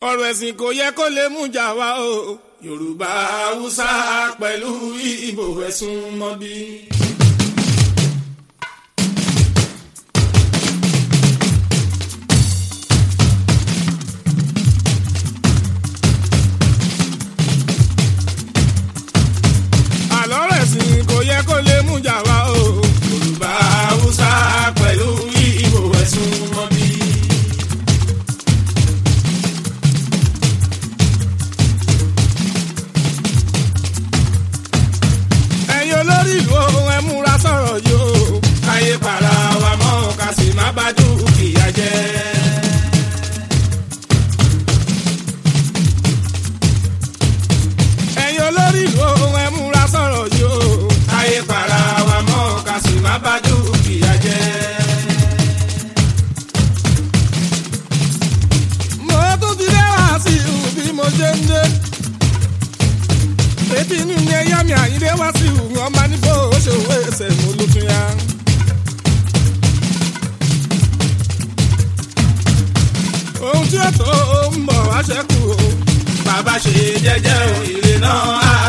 ọ̀rọ̀ ẹ̀sìn kò yẹ kó lè mú jà wá o yorùbá haúsá pẹ̀lú ìbò ẹ̀sùn mọ́bí. àlọ́ rẹ̀ sìn kò yẹ kó lè mú jà wá o yorùbá haúsá pẹ̀lú ìbò ẹ̀sùn mọ́bí. ẹ̀yin olórí ìlú ohun ẹ múra sọ̀rọ̀ yìí o. káyé para wa mọ́ ká sì má bá dúkìá jẹ́. ẹ̀yin olórí ìlú ohun ẹ múra sọ̀rọ̀ yìí o. káyé para wa mọ́ ká sì má bá dúkìá jẹ́. mo tún ti dé wá sí ìhù bí mo ṣe ń dé létí inú ni ẹyá mi àyíndé wá sí ìhùwù ọmọ níbo ó ṣe òwe ẹsẹ̀ mo ló tún yá. ohun tí ó tó ń bọ̀ wá ṣẹ́kù o bàbá ṣe jẹ́jẹ́ o ìrè náà á